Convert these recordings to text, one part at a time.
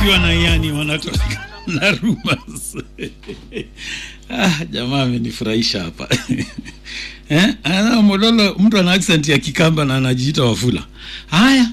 Kiwa na yani wanatoka na rumors. ah, jamaa amenifurahisha hapa eh? Ana Mololo, mtu ana accent ya Kikamba na anajiita Wafula. Haya,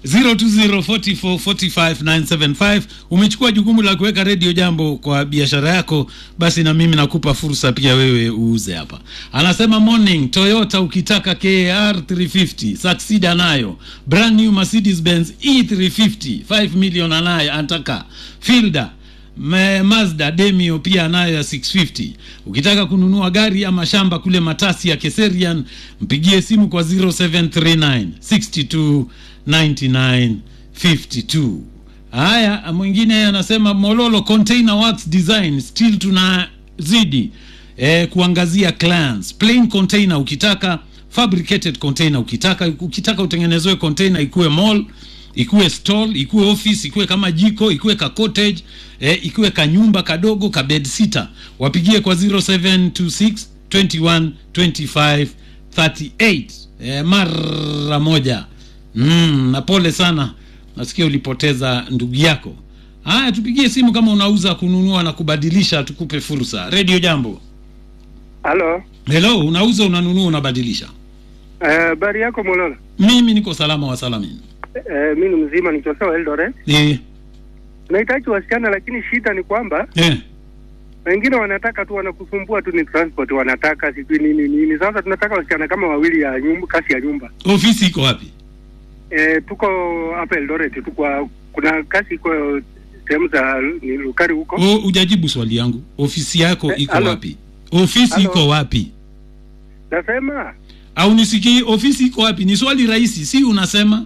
0204445975 umechukua jukumu la kuweka redio jambo kwa biashara yako, basi na mimi nakupa fursa pia wewe uuze hapa. Anasema morning Toyota, ukitaka KR 350 Succeed anayo, brand new Mercedes Benz E350 5 million anayo, anataka Fielder Me, Mazda Demio pia anayo ya 650. Ukitaka kununua gari ama shamba kule Matasi ya Keserian, mpigie simu kwa 0739 62 99 52. Haya, mwingine anasema Mololo Container Works Design still tunazidi eh, kuangazia clients. Plain container ukitaka, fabricated container ukitaka, ukitaka utengenezwe container ikuwe mall ikuwe stall ikuwe office ikuwe kama jiko ikuwe ka cottage eh, ikuwe ka nyumba kadogo ka bed sitter wapigie kwa 0726 21 25 38 eh, mara moja mm, na pole sana nasikia ulipoteza ndugu yako haya tupigie simu kama unauza kununua na kubadilisha tukupe fursa redio jambo Halo. hello unauza unanunua unabadilisha Habari uh, yako Mololo? mimi niko salama wa salamini Uh, mi ni mzima nikiwa Eldoret. eh, Nahitaji wasichana, lakini shida ni kwamba eh. wengine wanataka tu, wanakusumbua tu, ni transport wanataka sijui nini nini. Sasa tunataka wasichana kama wawili ya nyumba, kasi ya nyumba. ofisi iko wapi Eh, tuko hapa Eldoret, tuko kuna kasi iko sehemu za ni Lukari huko. O, ujajibu swali yangu. Ofisi yako Eh, iko halo. wapi? Ofisi Halo. iko wapi? Nasema Au nisikii ofisi iko wapi? Ni swali rahisi, si unasema?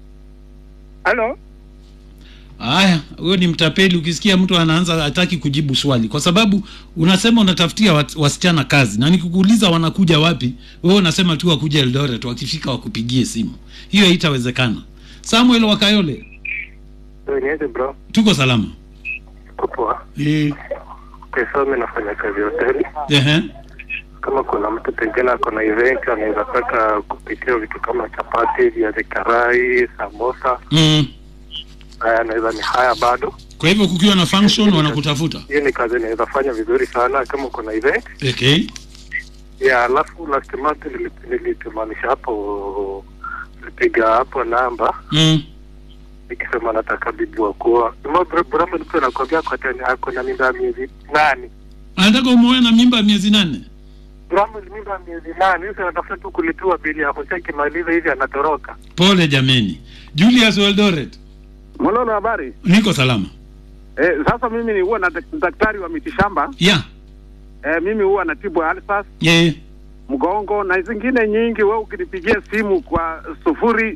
halo, Haya, huyo ni mtapeli. Ukisikia mtu anaanza hataki kujibu swali, kwa sababu unasema unatafutia wat, wasichana kazi, na nikikuuliza wanakuja wapi, wewe unasema tu wakuja Eldoret, wakifika wakupigie simu. Hiyo haitawezekana. Samuel Wakayole, Niaje bro, tuko salama. poa. Eh, Pesa mimi nafanya kazi hoteli. ehe, Kama kuna mtu pengine ako na event anaweza taka kupikia vitu kama chapati, viazi karai, samosa, mm. haya anaweza ni haya bado. Kwa hivyo kukiwa na function wanakutafuta. Hiyo ni kazi inaweza fanya vizuri sana kama kuna event Okay. ya. Alafu last month nili- nilitumanisha hapo, nilipiga hapo namba Mm. nikisema nataka bibi wa kuoa. Brahma mtu anakwambia kwa tani ako na mimba ya miezi nane. Anataka umuoe na mimba ya miezi nane. Brahma ni mimba ya miezi nane. Sasa anatafuta tu kulipiwa bili hapo, sasa ikimaliza hivi anatoroka. Pole jameni. Julius Weldoret, Mololo, habari? niko salama. Eh, sasa mimi ni huwa na dak- daktari wa mitishamba. Ya, Eh, mimi huwa natibu alsas, ye, mgongo na zingine nyingi. Wewe ukinipigia simu kwa sufuri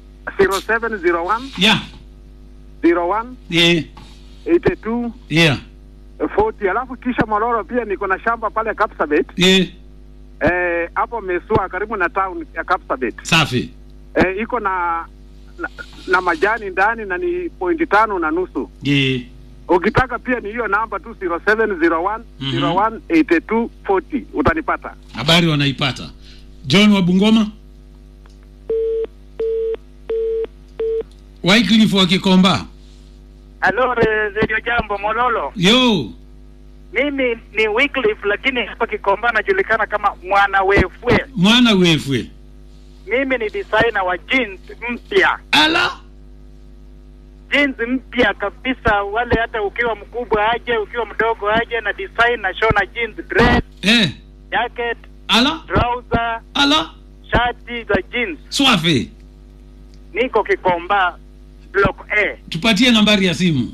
0701 ya, 01 ye, 82 ya, 40. Alafu kisha Mololo, pia niko na shamba pale Kapsabet, ye, eh, hapo Mesua karibu na town ya Kapsabet. safi. Eh, iko na, na na majani ndani na ni pointi tano na nusu. Ye, Ukitaka pia ni hiyo namba tu 0701 Mhm. 01 82 40 utanipata. habari wanaipata. John wa Bungoma, Wycliffe wa Kikomba. Halo, re- Radio Jambo Mololo. Yo, Mimi ni Wycliffe, lakini hapa Kikomba najulikana kama mwana wefwe. mwana wefwe. Mimi ni designer wa jeans mpya, Ala, jeans mpya kabisa. Wale hata ukiwa mkubwa aje, ukiwa mdogo aje, na design na shona jeans, dress, eh, jacket, ala, trouser, ala, shati za jeans. swafi. Niko Kikomba block A Tupatie nambari ya simu.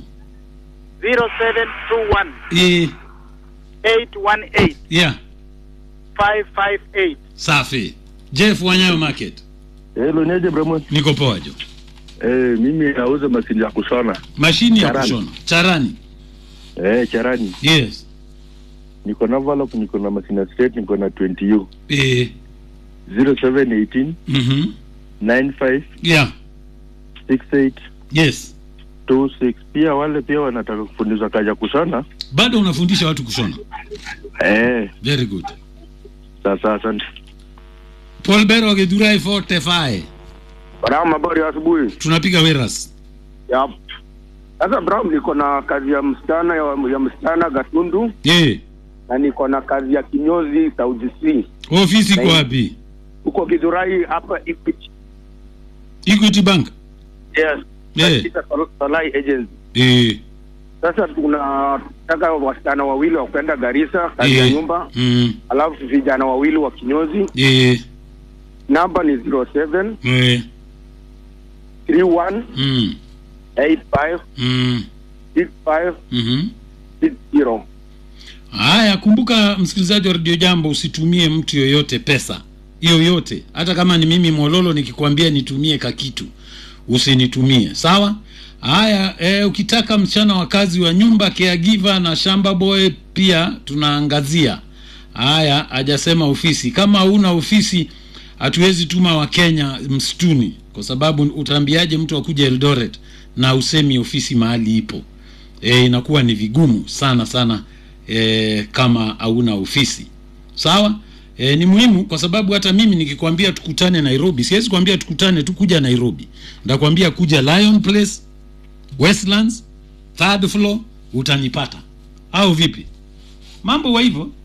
0721 Eh, 818 ya, 558. safi. Jeff Wanyayo Market. Hello, niaje Brahman? Niko poa jo. Eh, mimi nauza mashine ya kushona. Mashini ya Charani. kushona. Charani. Eh, charani. Yes. Niko na envelope, niko na mashine straight, niko na 20U. Eh, 0718 mhm. 95 Yeah. 68 Yes. 26. Pia wale pia wanataka kufundishwa kazi ya kushona. Bado unafundisha watu kushona. Eh, Very good. sasa asante. Paul Bero Githurai 45. Bwana, habari ya asubuhi. Tunapiga weras. Yep. Sasa Brown, niko na kazi ya msichana ya, ya msichana Gatundu Eh, na niko na kazi ya kinyozi South C ofisi iko Nai- wapi? huko Githurai hapa Equity. Equity Bank. Yes. Eh. Katika Sol- Solai Agency. Eh, Sasa tunataka wasichana wawili wa kwenda Garissa kazi ya eh, nyumba, Mm. alafu vijana wawili wa kinyozi. Eh, Namba ni 07 eh, 31 mm. 85 Mm. 65 Mhm. 60. Haya, kumbuka msikilizaji wa Radio Jambo, usitumie mtu yoyote pesa yoyote, hata kama ni mimi Mololo nikikwambia nitumie kakitu, usinitumie sawa. Haya, e, ukitaka msichana wa kazi wa nyumba caregiver na shamba boy pia tunaangazia. Haya, hajasema ofisi. Kama huna ofisi, hatuwezi tuma Wakenya msituni, kwa sababu utaambiaje mtu akuja Eldoret na usemi ofisi mahali ipo? e, inakuwa ni vigumu sana sana e, kama hauna ofisi sawa. E, ni muhimu kwa sababu hata mimi nikikwambia tukutane Nairobi, siwezi kwambia tukutane tu kuja Nairobi, ndakwambia kuja Lion Place, Westlands, third floor, utanipata au vipi? Mambo wa hivyo